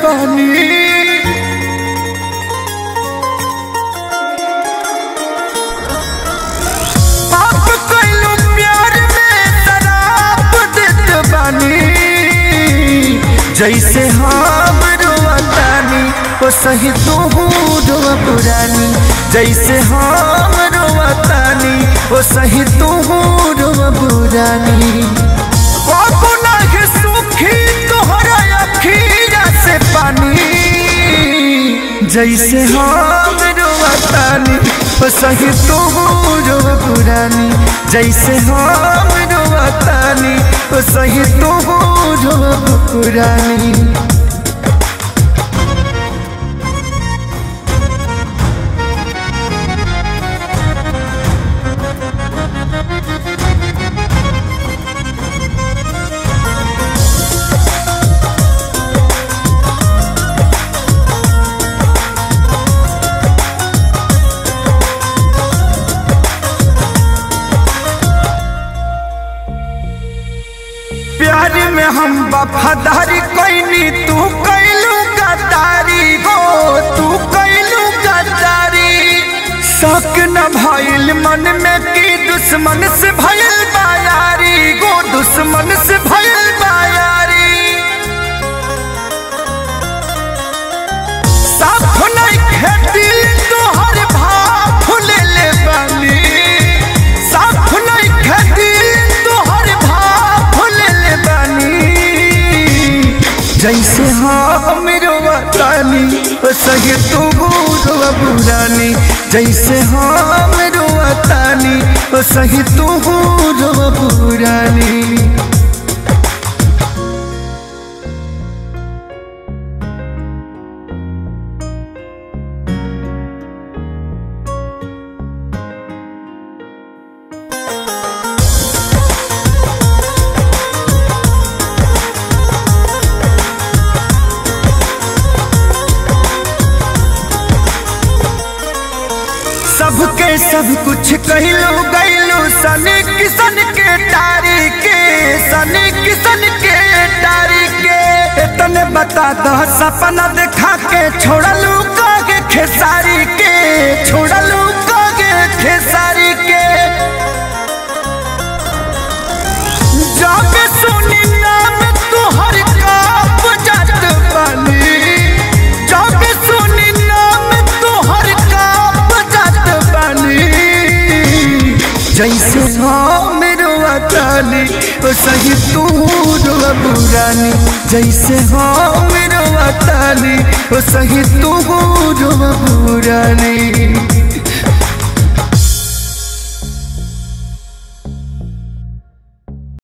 बानी आप कइलो प्यार में शराब देत बानी जैसे हम रोवतानी ओ सही तू रोवा पुरानी जैसे हम रोवतानी ओ सही तू रोवा पुरानी बाबू नागे सुखी तोहरा अखीरा से पानी जैसे हम रोवतानी ओ सही तू रोवा पुरानी जैसे हम रोवतानी ओ सही तू रोवा पुरानी प्यार में हम वफादारी कैनी तू कैलू गद्दारी हो तू कैलू गद्दारी शक न भइल मन में की दुश्मन से भइल बायारी गो दुश्मन से भइल बायारी साफ नहीं खेती तोहर भाव ले ले बानी साफ नहीं खेती तोहर भाव ले ले बानी जैसे हम रोवतानी ओ सही तू रोवा पुरानी जैसे हम रोवतानी ओ सही तू रोवा पुरानी सबके सब कुछ कहलो गैलो सने किसन के टारी के सने किसन के टारी के इतने बता दो सपना दिखा के छोड़लू कागे खेसारी के छोड़लू कागे खेसारी के जब सुनी नाम तुहर काप जात बानी जब सुनी नाम तुहर काप जात बानी जैसे हम रोवतानी ओ सही तू रोवा पुरानी जैसे हम रोवतानी ओ सही तू रोवा पुरानी